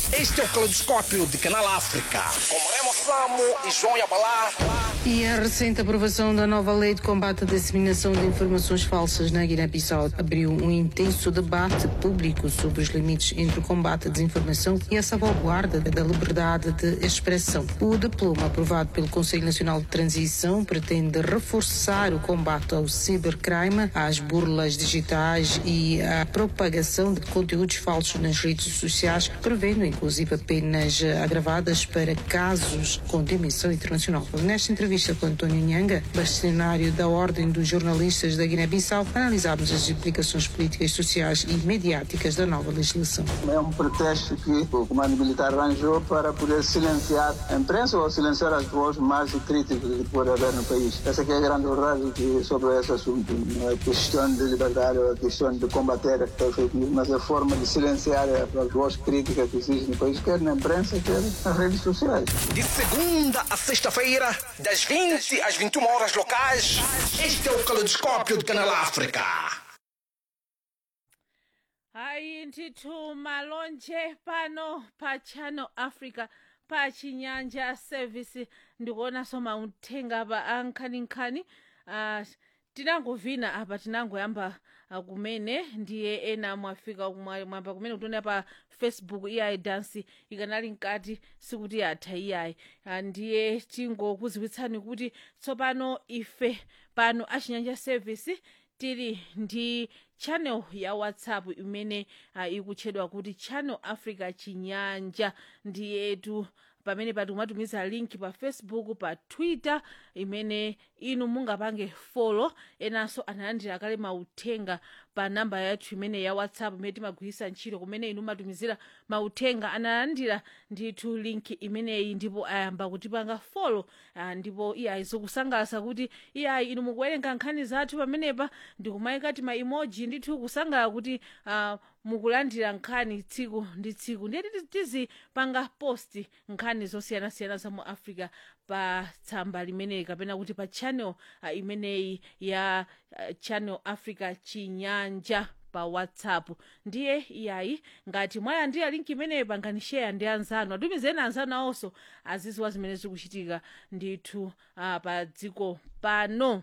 Este é o Caleidoscópio de Canal África. Com Remo Samo e João Yabalá. E a recente aprovação da nova lei de combate à disseminação de informações falsas na Guiné-Bissau abriu um intenso debate público sobre os limites entre o combate à desinformação e a salvaguarda da liberdade de expressão. O diploma aprovado pelo Conselho Nacional de Transição pretende reforçar o combate ao cibercrime, às burlas digitais e à propagação de conteúdos falsos nas redes sociais, prevendo inclusive penas agravadas para casos com dimensão internacional. Nesta entrevista com António Nhanga, bastonário da Ordem dos Jornalistas da Guiné-Bissau, analisámos as implicações políticas, sociais e mediáticas da nova legislação. É um pretexto que o comando militar arranjou para poder silenciar a imprensa ou silenciar as vozes mais críticas que pode haver no país. Essa que é a grande verdade que, sobre esse assunto. Não é questão de liberdade ou é questão de combater a fake news, mas é a forma de silenciar as vozes críticas que existem no país, quer na imprensa, quer nas redes sociais. De segunda a sexta-feira, das 20 às 21 horas locais, este é o Caleidoscópio de Canal África. hayi ndithu malonje pano pa channel africa pa chinyanja service ndikuona soma uthenga pa ankhaninkhani uh, tinangovina apa tinangoyamba uh, kumene ndiye ena mwafika mwa- mwamba kumene kutiona pa facebook iyayi dansi ikanali mkati sikuti yatha iyayi uh, ndiye tingokuziwitsani kuti tsopano ife pano achinyanja service tili ndi channel ya whatsapp imene uh, ikutchedwa kuti channel africa chinyanja ndiyetu pamene patumatumiza link pa facebook pa twitter imene inu mungapange folo enanso analandira kale mauthenga pa namba yathu imene ya whatsapp imene timagwiritsa ntchito kumene inu matumizira mauthenga analandira ndithu link imeneyi ndipo ayamba kutipanga folo ah, ndipo iyayi zikusangalatsa kuti iyayi inu mukuwerenga nkhani zathu pamenepa ndikumayikati ma emoji ndithu kusangala kuti ah, mukulandira nkhani tsiku ndi tsiku ndiye tizi- tizipanga post nkhani zosiyanasiyana za mu africa pa tsamba limeneyi kapena kuti pa channel uh, imeneyi ya uh, channel africa chinyanja pa whatsapp ndiye iyayi ngati mwalandira linki imeneyi pangani share ndi anzanu atumizeni anzanu awonso aziziwa zimene zikuchitika ndithu uh, pa dziko pano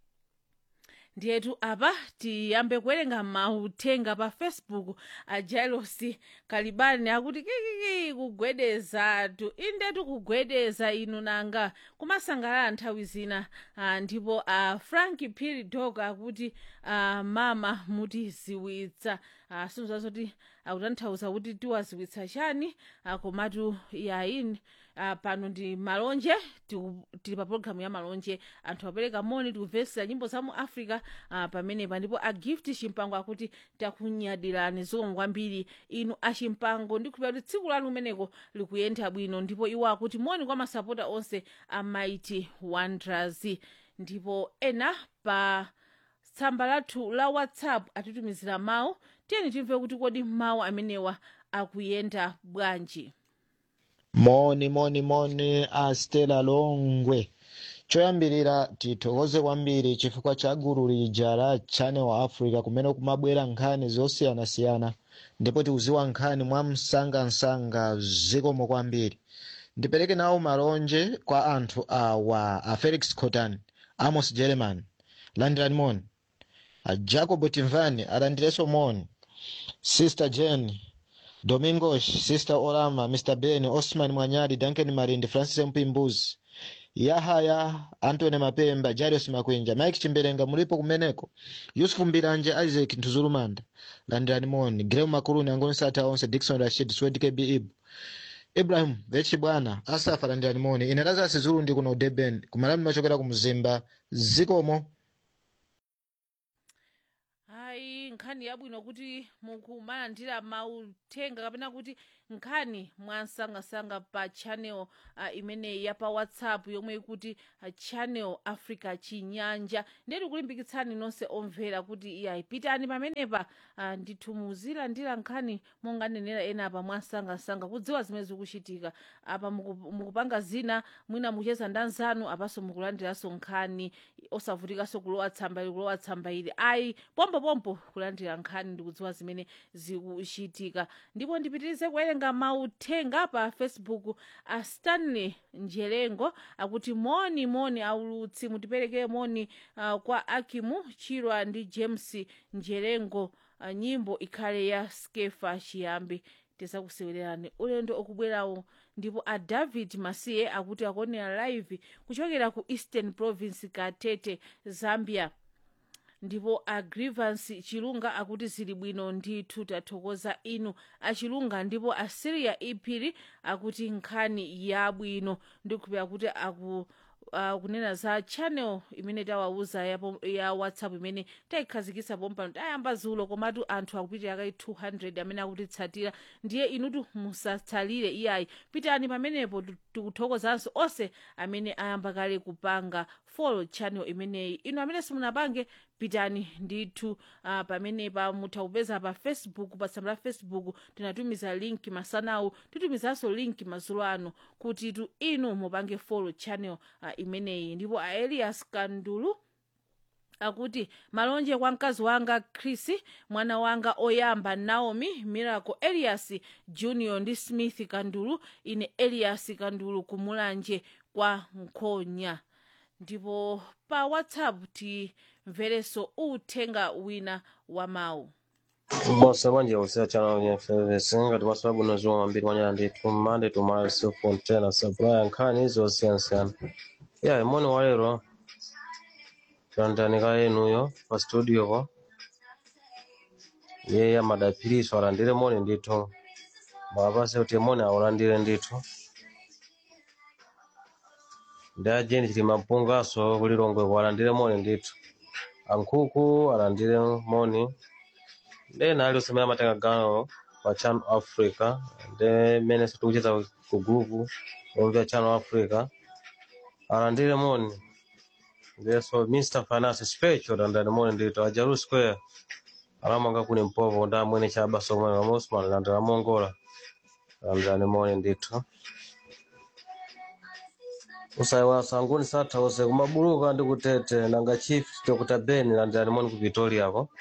ndiyetu apa tiyambe kuwerenga mauthenga pa facebook a jailosi kalibani akuti kikiki kugwedezatu indetu kugwedeza inu nanga kumasangalala nthawi zina ah, ndipo a frank piri dog akuti ah, mama mutiziwitsa ah, sinzazoti akutanthauza kuti tiwaziwitsa chani ah, komatu yayini uh, pano ndi malonje tiku- tili pa programu ya malonje anthu apereka moni tikumvetsera nyimbo za mu africa uh, pamenepa ndipo a gift chimpango akuti takunyadirani zikomo kwambiri inu achimpango ndikhulupira kuti tsiku lanu limeneko likuyenda bwino ndipo iwo akuti moni kwa masapota onse a mighty wonders ndipo ena pa tsamba lathu la whatsapp atitumizira mawu tiyeni timve kuti kodi mawu amenewa akuyenda bwanji moni moni moni a stela longwe choyambirira tithokoze kwambiri chifukwa cha gulu lija la channel africa kumene kumabwera nkhani zosiyanasiyana ndipo tikuziwa nkhani mwa msangamsanga zikomo kwambiri ndipereke nawo malonje kwa anthu awa a felix cotan amos german landirani moni a jacob timvani alandirenso moni sister jane domingos sister olama mr ben osman mwanyali duncan marindi francis mpimbuzi yahaya antony mapemba jarius makwenja mike chimberenga mulipo kumeneko yusufu mbiranje isaac ntuzulumanda landirani moni greu makuluni angoni sata onse dikson rashid swed kb ibu ibrahim vechi bwana asafa landirani moni ine lazarus zulu ndi kuno deben kumalani machokera ku mzimba zikomo hayi nkhani yabwino kuti mukumalandira mauthenga kapena kuti nkhani mwansangasanga pa channel uh, imeneyi ya pa whatsapp yomwe ikuti uh, channel africa chinyanja ndiye tikulimbikitsani nonse omvera kuti iyayi pitani pamenepa uh, ndithu muzilandira nkhani monganenera ena apa mwansangasanga kudziwa zimene zikuchitika apa muku- mukupanga zina mwina mucheza ndi anzanu apanso mukulandiranso nkhani osavutikanso kulowa tsamba ili kulowa tsamba ili ayi pompopompo kulandira kulandira nkhani ndikudziwa zimene zikuchitika ndipo ndipitirize kuwerenga mauthenga pa facebook a stanley njelengo akuti moni moni aulutsi mutipereke moni uh, kwa akimu chirwa ndi james njelengo uh, nyimbo ikhale ya skefa chiyambi tizakusewererani ulendo okubwerawo ndipo a david masiye akuti akuonera live kuchokera ku eastern province katete zambia ndipo a grievance chilunga akuti zili bwino ndithu tathokoza inu achilunga ndipo a syria iphiri akuti nkhani yabwino ndikuphera kuti aku uh, kunena za channel imene tawauza ya, ya whatsapp imene tayikhazikitsa pompano tayamba zulo komatu anthu akupitira kai 200 amene akutitsatira ndiye inutu musatsalire iyayi pitani pamenepo tikuthokozanso onse amene ayamba kale kupanga follow channel imeneyi inu amene simunapange pitani ndithu uh, pamenepa mutha kupeza pa facebook pa tsamba la facebook tinatumiza link masanawu titumizanso link madzulo ano kuti tu inu mupange follow channel uh, imeneyi ndipo a elias kandulu akuti malonje kwa mkazi wanga chris mwana wanga oyamba naomi miracle elias junior ndi smith kandulu ine elias kandulu kumulanje kwa nkhonya ndipo pa whatsapp timverenso uthenga wina wa mawu Bosa banje usia channel ya FVC ngati masababu nozuwa mambiri mwanya ndithu Monday to Mars Fontana supply nkhani izo siyansiyana ya imoni walero tandanika yenuyo pa studio ko ye amadapiriso alandire moni ndithu mwapase kuti moni aulandire ndithu ndi ajeni chili mapungaso kulilongwe alandire moni ndithu ankhuku alandire moni ndena ali usemera amatenga gawo pa channel africa ndi mmene tikucheza ku group omvya channel africa alandire moni ndiso mr finance special alandire moni ndito ajaru square alamanga kuni mpovo ndi amwene chaba somwe wa mosman alandire mongola alandire moni ndito usaiwa sanguni sathause kumabuluka ndi kutete nanga chief dr ben alandire moni ku victoria ko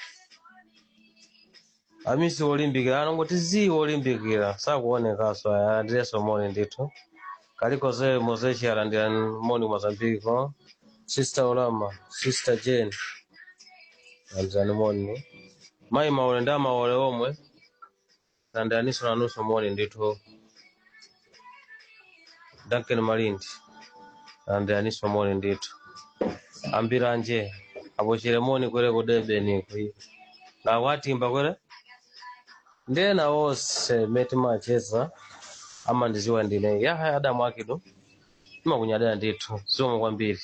amisi olimbikira anongoti zii olimbikira sakuonekaso alandireso moni ndithu kalikoze mozechi alandira moni mozambiki ko sister olama sister jane alandirani moni mayi maole ndi amaole omwe alandiraniso nanuso moni ndithu duncan malindi alandiraniso moni ndithu ambiranje apochere moni kwere ku debeni kwi nakwatimba kwere ndena wonse meti macheza ama ndiziwa ndine yahaya adamu akidu imakunyadira ndithu zomwe kwambiri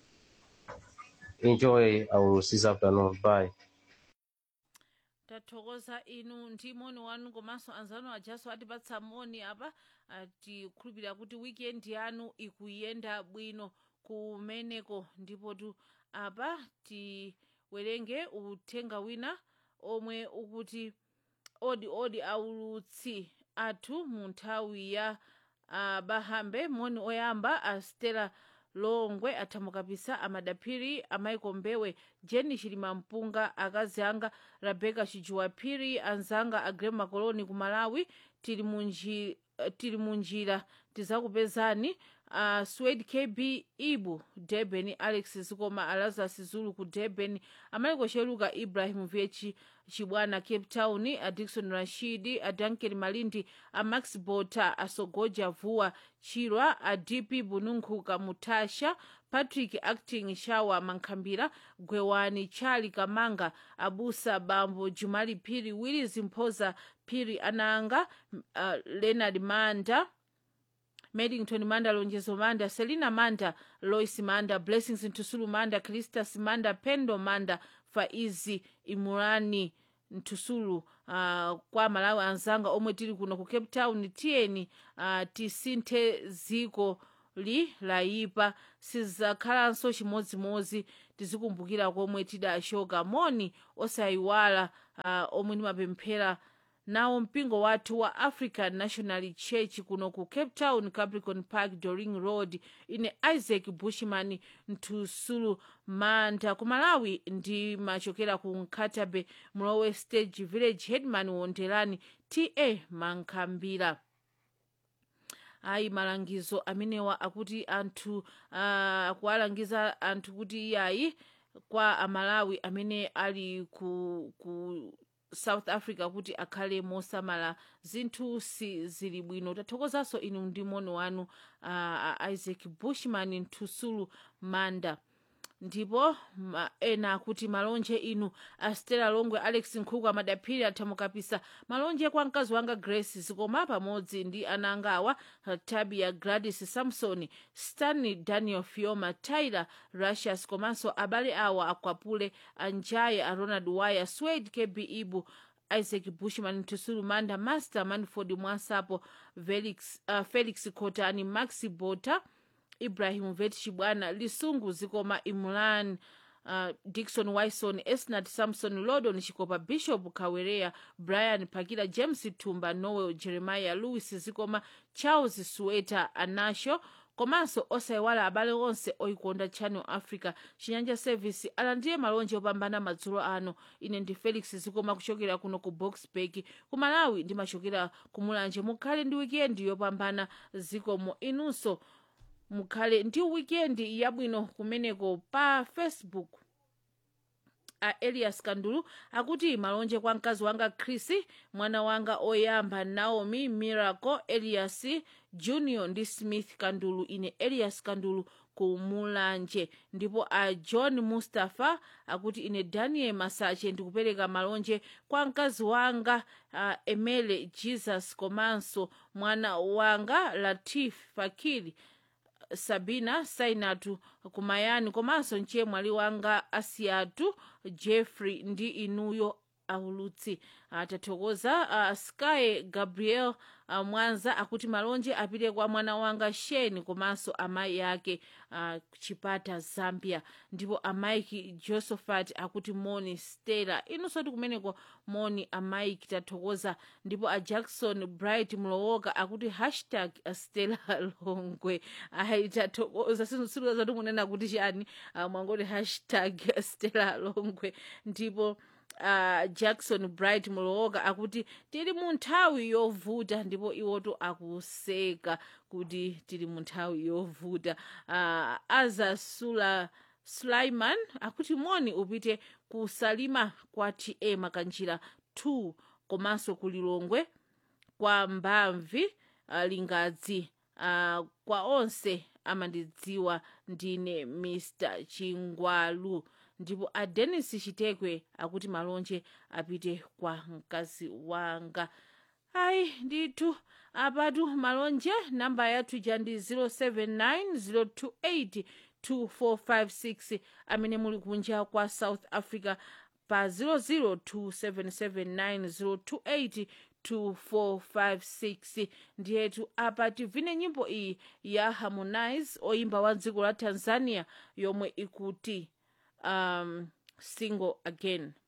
enjoy our this afternoon bye tathokoza inu ndi moni wanu komanso anzanu ajaso atipatsa moni apa tikukhulupirira kuti weekend yanu ikuyenda bwino kumeneko ndipo tu apa tiwerenge uthenga wina omwe ukuti odi odi aulutsi athu mu nthawi ya uh, bahambe moni oyamba a stela longwe athamukapisa amadaphiri amaiko mbewe jeni chilima mpunga akazi anga rebeka chijuwaphiri anzanga agrem makoloni ku malawi tili munji uh, tili munjira tizakupezani uh, swed kb ibu durban alex zikoma alazas zulu ku durban amaliko cheluka ibrahim vyechi chibwana cape town adikson rashidi adanken malindi amax bota asogoja vuwa chirwa adp bununkhuka mutasha patrick acting shawa mankhambira gwewani chali kamanga abusa bambo jumali phiri willis mphoza phiri ananga uh, leonard manda Medington Manda, Lonjezo Manda, Selina Manda, Lois Manda, Blessings Ntusulu Manda, Cristas Manda, Pendo Manda, Faizi Imurani Ntusulu uh, kwa Malawi anzanga omwe tili kuno ku Cape Town tiyeni uh, tisinthe ziko li layipa sizakhalanso chimodzimodzi tizikumbukira komwe tidashoka moni osayiwala uh, omwe ndimapemphera nawo mpingo wathu wa african national church kuno ku cape town capricorn park doring road ine isaac bushman ntusulu manda ku malawi ndi machokera ku nkatabe mlowe stage village headman wondelani ta mankhambira ayi malangizo amenewa akuti anthu uh, akuwalangiza anthu kuti iyayi kwa amalawi amene ali ku, ku south africa kuti akhale mosamala zinthu si zili bwino tathokozanso inu ndi moni wanu uh, isaac bushman ntusulu manda ndipo ma, ena akuti malonje inu astela longwe alex nkhuku amadaphiri athamukapisa malonje kwa mkazi wanga grace zikoma pamodzi ndi ana anga awa tabia gladys samson stanley daniel fioma tyler russias komanso abale awa akwapule anjaye a ronald wire swade kb ibu isaac bushman tusulu manda master manford mwasapo felix, uh, felix cotani maxi bota ibrahim vet chibwana lisungu zikoma imulan uh, dikson wison esnat samson lodon chikopa bishop kawereya brian pakila james tumba noel jeremiah louis zikoma charles sueta anasho komanso osayiwala abale onse oyikonda channel africa chinyanja service alandiye malonje opambana madzulo ano ine ndi felix zikoma kuchokera kuno ku boxburg ku malawi ndimachokera ku mulanje mukhale ndi wikendi yopambana zikomo inunso mukhale ndi wikendi yabwino kumeneko pa facebook a elias kandulu akuti malonje kwa mkazi wanga chris mwana wanga oyamba naomi miracle elias junior ndi smith kandulu ine elias kandulu ku mulanje ndipo a john mustapha akuti ine daniel masache ndikupereka malonje kwa mkazi wanga uh, emele jesus komanso mwana wanga latif fakiri sabina sainatu kumayani komanso mchemwali wanga asiyatu jeffrey ndi inuyo aulutsi tathokoza uh, sky gabriel uh, mwanza akuti malonje apite kwa mwana wanga sheni komanso amayi ake uh, chipata zambia ndipo amaiki josephat akuti moni stella inunso ti kumeneko moni amaiki tathokoza ndipo a jackson bright mlowoka akuti hashtag stella longwe ayi tathokoza sinusiluza timunena kuti chani uh, mwangoti hashtag stella longwe ndipo uh, jackson bright mulowoka akuti tili mu nthawi yovuta ndipo iwoto akuseka kuti tili mu nthawi yovuta uh, azasula sulaiman akuti moni upite ku salima kwa ta makanjira 2 komanso ku lilongwe kwa mbamvi uh, lingadzi uh, kwa onse amandidziwa ndine mr chingwalu ndipo a denis chitekwe akuti malonje apite kwa mkazi wanga ayi ndithu apatu malonje namba yathu ija ndi 079 028 amene muli kunja kwa south africa pa 002779028 2456 ndiyetu apa tivine nyimbo iyi ya harmonize oyimba wa dziko la tanzania yomwe ikuti um, single again